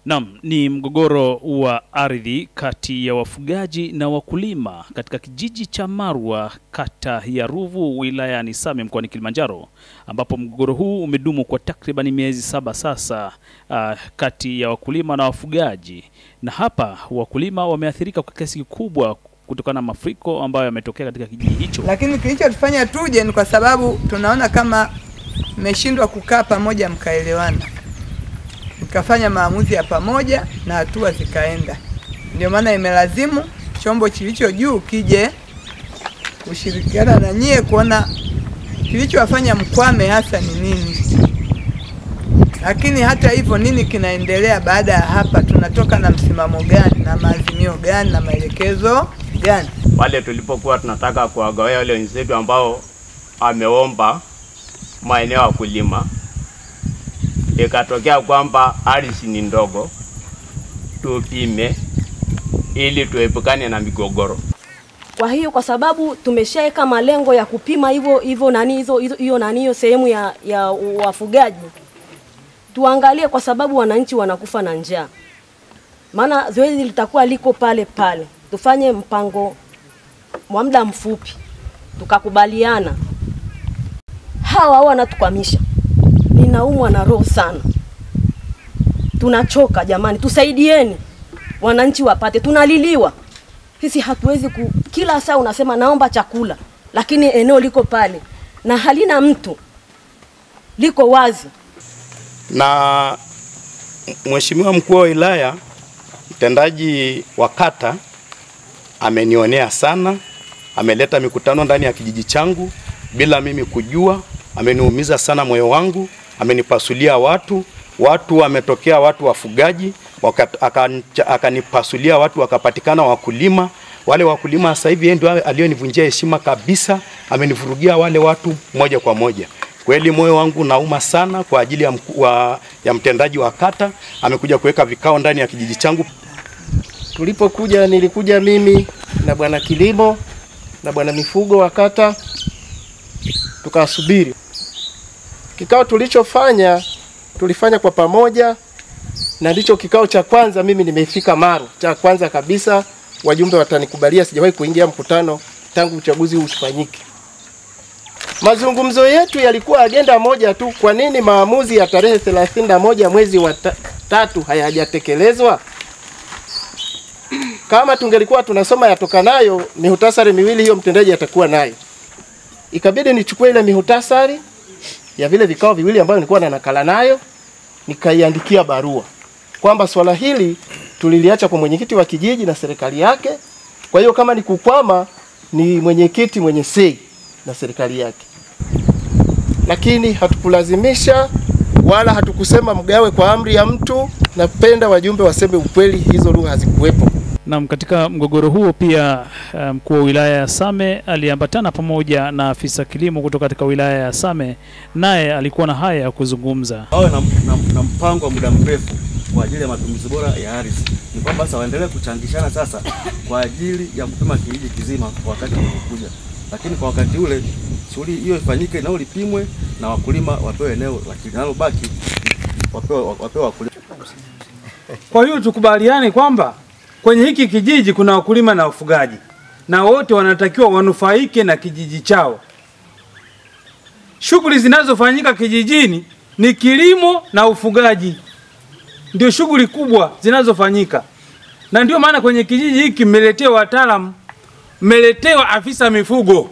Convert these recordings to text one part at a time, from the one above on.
Naam, ni mgogoro wa ardhi kati ya wafugaji na wakulima katika kijiji cha Marwa, kata ya Ruvu, wilayani Same, mkoani Kilimanjaro, ambapo mgogoro huu umedumu kwa takriban miezi saba sasa, uh, kati ya wakulima na wafugaji. Na hapa wakulima wameathirika kwa kiasi kikubwa kutokana na mafuriko ambayo yametokea katika kijiji hicho. Lakini kilichotufanya tuje ni kwa sababu tunaona kama mmeshindwa kukaa pamoja mkaelewana, mkafanya maamuzi ya pamoja na hatua zikaenda. Ndio maana imelazimu chombo kilicho juu kije kushirikiana na nyie kuona kilichowafanya mkwame hasa ni nini. Lakini hata hivyo, nini kinaendelea baada ya hapa? Tunatoka na msimamo gani na maazimio gani na maelekezo gani? Pale tulipokuwa tunataka kuwagawia wale wenzetu ambao ameomba maeneo ya kulima, ikatokea kwamba ardhi ni ndogo, tupime ili tuepukane na migogoro. Kwa hiyo kwa sababu tumeshaweka malengo ya kupima hivyo hivyo nani hizo hizo- hiyo nani hiyo sehemu ya, ya wafugaji, tuangalie kwa sababu wananchi wanakufa na njaa, maana zoezi litakuwa liko pale pale. Tufanye mpango wa muda mfupi, tukakubaliana. Hawa wanatukwamisha, ninaumwa na roho sana, tunachoka jamani, tusaidieni wananchi wapate, tunaliliwa sisi hatuwezi ku, kila saa unasema naomba chakula, lakini eneo liko pale na halina mtu, liko wazi. na Mheshimiwa mkuu wa wilaya mtendaji wa kata amenionea sana, ameleta mikutano ndani ya kijiji changu bila mimi kujua, ameniumiza sana moyo wangu, amenipasulia watu watu, wametokea watu wafugaji waka- akancha- akanipasulia watu, wakapatikana wakulima. Wale wakulima sasa hivi yeye ndio aliyonivunjia heshima kabisa, amenivurugia wale watu moja kwa moja. Kweli moyo wangu nauma sana kwa ajili ya, mku, wa, ya mtendaji wa kata amekuja kuweka vikao ndani ya kijiji changu. Tulipokuja nilikuja mimi na bwana kilimo na bwana mifugo wa kata, tukasubiri kikao. Tulichofanya tulifanya kwa pamoja, na ndicho kikao cha kwanza. Mimi nimefika Maru, cha kwanza kabisa. Wajumbe watanikubalia, sijawahi kuingia mkutano tangu uchaguzi huu ufanyike. Mazungumzo yetu yalikuwa agenda moja tu. Kwa nini maamuzi ya tarehe 31 mwezi wa ta tatu hayajatekelezwa? Kama tungelikuwa tunasoma yatokanayo mihutasari miwili, hiyo mtendaji atakuwa nayo. Ikabidi nichukue ile mihutasari ya vile vikao viwili ambayo nilikuwa na nakala nayo, nikaiandikia barua kwamba swala hili tuliliacha kwa mwenyekiti wa kijiji na serikali yake. Kwa hiyo kama ni kukwama, ni mwenyekiti mwenye sei na serikali yake, lakini hatukulazimisha wala hatukusema mgawe kwa amri ya mtu. Napenda wajumbe waseme ukweli, hizo lugha hazikuwepo. Naam, katika mgogoro huo pia uh, mkuu wa wilaya ya Same aliambatana pamoja na afisa kilimo kutoka katika wilaya ya Same, naye alikuwa na haya ya kuzungumza. wawe na, na, na mpango wa muda mrefu kwa ajili ya matumizi bora ya ardhi. Ni kwamba sasa waendelee kuchangishana sasa kwa ajili ya kupima kijiji kizima kwa wakati unaokuja, lakini kwa wakati ule shughuli hiyo ifanyike, eneo lipimwe na wakulima wapewe eneo, lakini linalobaki wapewe, wapewe wakulima. Kwa hiyo tukubaliane kwamba kwenye hiki kijiji kuna wakulima na wafugaji na wote wanatakiwa wanufaike na kijiji chao. Shughuli zinazofanyika kijijini ni kilimo na ufugaji, ndio shughuli kubwa zinazofanyika, na ndio maana kwenye kijiji hiki mmeletewa wataalamu, mmeletewa afisa mifugo,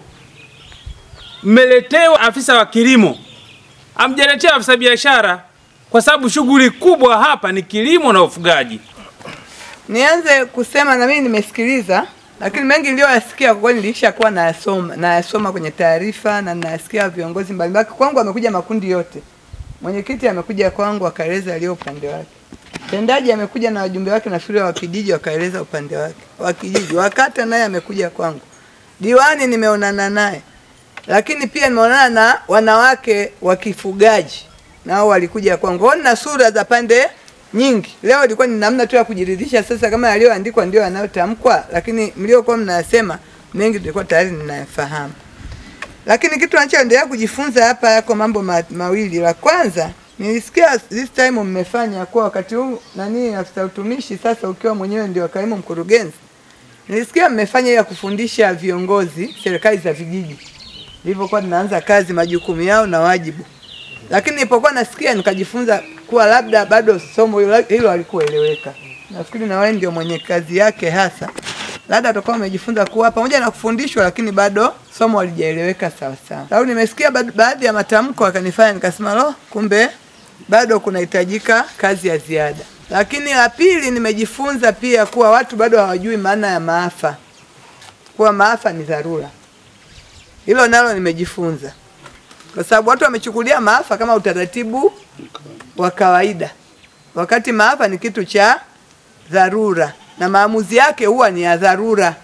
mmeletewa afisa wa kilimo, amjaletea afisa biashara, kwa sababu shughuli kubwa hapa ni kilimo na ufugaji. Nianze kusema na mimi nimesikiliza, lakini mengi niliyoyasikia kwa kweli nilishakuwa nayasoma nayasoma kwenye taarifa na nayasikia viongozi mbalimbali. Kwangu amekuja makundi yote, mwenyekiti amekuja kwangu akaeleza aliyo upande wake, mtendaji amekuja na wajumbe wake na shule wa kijiji wakaeleza upande wake wa kijiji, wakata naye amekuja kwangu, diwani nimeonana naye, lakini pia nimeonana na wanawake wa kifugaji nao walikuja kwangu. Kwa hiyo nina sura za pande nyingi. Leo ilikuwa ni namna tu ya kujiridhisha sasa kama yaliyoandikwa ndio yanayotamkwa, lakini mliokuwa mnasema mengi tulikuwa tayari ninayafahamu. Lakini kitu nachoendelea kujifunza hapa yako mambo ma, mawili. La kwanza Nilisikia this time mmefanya kuwa wakati huu nani afisa utumishi sasa ukiwa mwenyewe ndio kaimu mkurugenzi. Nilisikia mmefanya ya kufundisha viongozi serikali za vijiji. Nilivyokuwa tunaanza kazi majukumu yao na wajibu. Lakini nilipokuwa nasikia nikajifunza kuwa labda bado somo hilo hilo halikueleweka. Nafikiri na wewe ndio mwenye kazi yake hasa. Labda atakuwa umejifunza kuwa pamoja na kufundishwa lakini bado somo halijaeleweka sawa sawa. Sababu nimesikia ba- baadhi ya matamko akanifanya nikasema lo, kumbe bado kunahitajika kazi ya ziada. Lakini la pili, nimejifunza pia kuwa watu bado hawajui maana ya maafa, kuwa maafa ni dharura. Hilo nalo nimejifunza, kwa sababu watu wamechukulia maafa kama utaratibu wa kawaida, wakati maafa ni kitu cha dharura na maamuzi yake huwa ni ya dharura.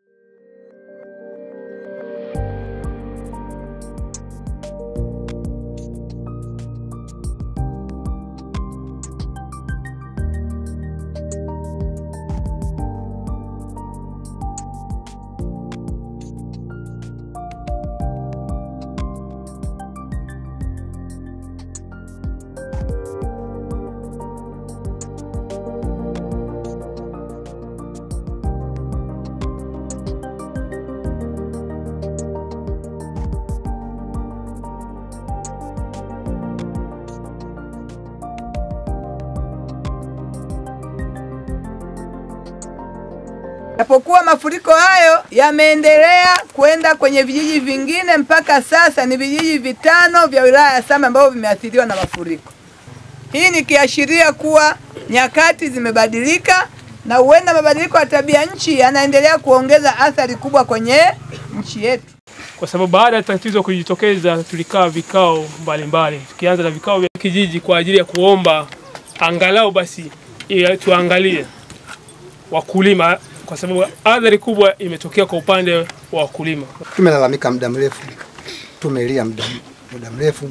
Japokuwa mafuriko hayo yameendelea kwenda kwenye vijiji vingine, mpaka sasa ni vijiji vitano vya wilaya ya Same ambavyo vimeathiriwa na mafuriko. Hii ni kiashiria kuwa nyakati zimebadilika na huenda mabadiliko ya tabia nchi yanaendelea kuongeza athari kubwa kwenye nchi yetu. kwa sababu baada ya tatizo kujitokeza tulikaa vikao mbalimbali, tukianza na vikao vya kijiji kwa ajili ya kuomba angalau basi ya tuangalie wakulima, kwa sababu athari kubwa imetokea kwa upande wa wakulima. Tumelalamika muda mrefu, tumelia muda muda mrefu.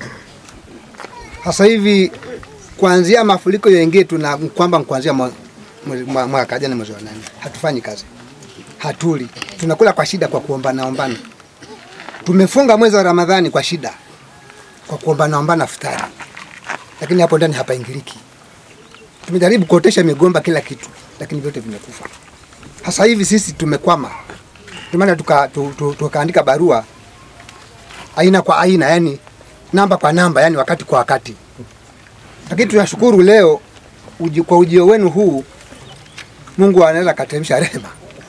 Sasa hivi kuanzia mafuriko yaingie, tuna kwamba kuanzia mwa- mwezi- mwa- mwaka jana mwezi wa nane hatufanyi kazi, hatuli, tunakula kwa shida, kwa kuombana ombana. Tumefunga mwezi wa Ramadhani kwa shida, kwa kuombana ombana futari, lakini hapo ndani hapaingiliki. Tumejaribu kuotesha migomba, kila kitu, lakini vyote vimekufa. Sasa hivi sisi tumekwama, ndio maana tuka, tu, tu, tukaandika barua aina kwa aina, yani namba kwa namba, yani wakati kwa wakati. Lakini tunashukuru leo uji, kwa ujio wenu huu, Mungu anaweza kateremsha rehema.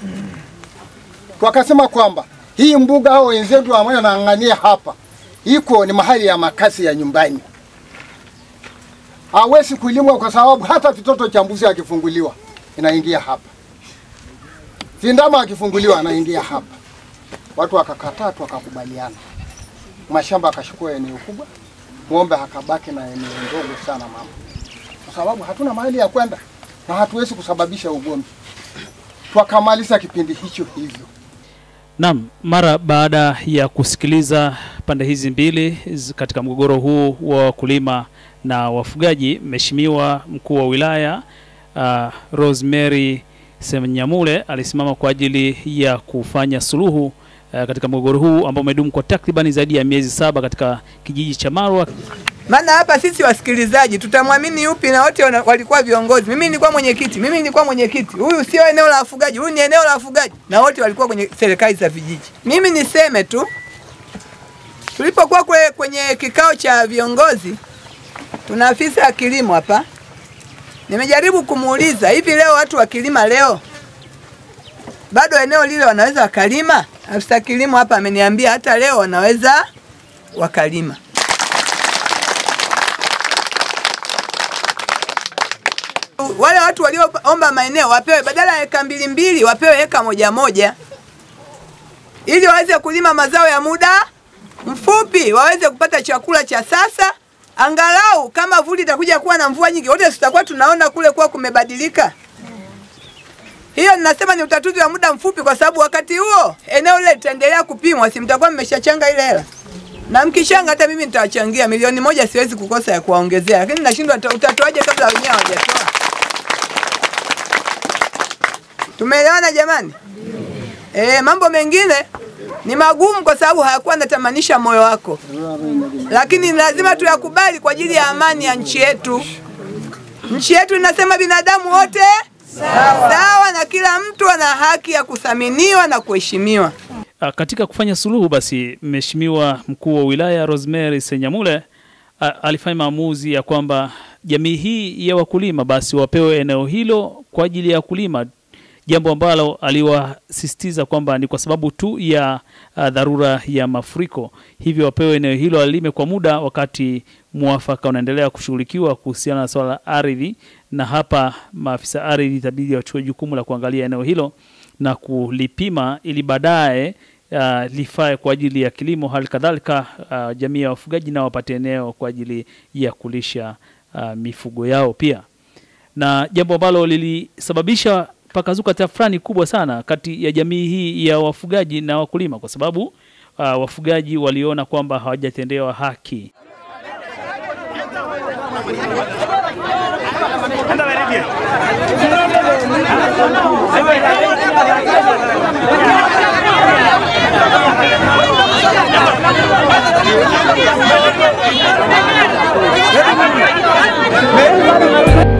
wakasema kwamba hii mbuga hao wenzetu pamoja naang'ania hapa iko ni mahali ya makazi ya nyumbani, hawezi kulimwa kwa sababu hata vitoto cha mbuzi akifunguliwa inaingia hapa, vindama akifunguliwa anaingia hapa. Watu wakakataa, tu wakakubaliana, mashamba akachukua eneo kubwa, ng'ombe akabaki na eneo ndogo sana mama, kwa sababu hatuna mahali ya kwenda na hatuwezi kusababisha ugomvi. Twakamaliza kipindi hicho hivyo. Naam, mara baada ya kusikiliza pande hizi mbili zi- katika mgogoro huu wa wakulima na wafugaji, Mheshimiwa mkuu wa wilaya uh, Rosemary Senyamule alisimama kwa ajili ya kufanya suluhu uh, katika mgogoro huu ambao umedumu kwa takribani zaidi ya miezi saba katika kijiji cha Marwa. Maana hapa sisi wasikilizaji tutamwamini yupi? Na wote wana- walikuwa viongozi. Mimi nilikuwa mwenyekiti, mimi nilikuwa mwenyekiti. Huyu sio eneo la wafugaji, huyu ni eneo la wafugaji, na wote walikuwa kwenye serikali za vijiji. Mimi niseme tu, tulipokuwa kwe, kwenye kikao cha viongozi, tuna afisa ya kilimo hapa. Nimejaribu kumuuliza hivi, leo watu wakilima leo bado eneo lile wanaweza wakalima? Afisa kilimo hapa ameniambia hata leo wanaweza wakalima. wale watu walioomba maeneo wapewe badala ya eka mbili mbili wapewe eka moja moja ili waweze kulima mazao ya muda mfupi, waweze kupata chakula cha sasa. Angalau kama vuli itakuja kuwa na mvua nyingi, wote tutakuwa tunaona kule kuwa kumebadilika. Hiyo ninasema ni utatuzi wa muda mfupi, kwa sababu wakati huo eneo lile litaendelea kupimwa, si mtakuwa mmeshachanga ile hela na mkishanga, hata mimi nitawachangia milioni moja, siwezi kukosa ya kuwaongezea, lakini nashindwa uta- utatoaje kabla wenyewe hawajatoa. Tumeelewana jamani? E, mambo mengine Ni magumu kwa sababu hayakuwa natamanisha moyo wako, lakini lazima tuyakubali kwa ajili ya amani ya nchi yetu. Nchi yetu inasema binadamu wote sawa, sawa na kila mtu ana haki ya kuthaminiwa na kuheshimiwa. Ah, Katika kufanya suluhu basi, Mheshimiwa mkuu wa wilaya Rosemary Senyamule ah, alifanya maamuzi ya kwamba jamii hii ya wakulima basi wapewe eneo hilo kwa ajili ya kulima, jambo ambalo aliwasisitiza kwamba ni kwa sababu tu ya ah, dharura ya mafuriko, hivyo wapewe eneo hilo alime kwa muda, wakati mwafaka unaendelea kushughulikiwa kuhusiana na swala la ardhi, na hapa maafisa ardhi itabidi wachukue jukumu la kuangalia eneo hilo na kulipima ili baadaye uh, lifae kwa ajili ya kilimo. Hali kadhalika uh, jamii ya wafugaji nao wapate eneo kwa ajili ya kulisha uh, mifugo yao pia, na jambo ambalo lilisababisha pakazuka tafrani kubwa sana kati ya jamii hii ya wafugaji na wakulima, kwa sababu uh, wafugaji waliona kwamba hawajatendewa haki. Thank you.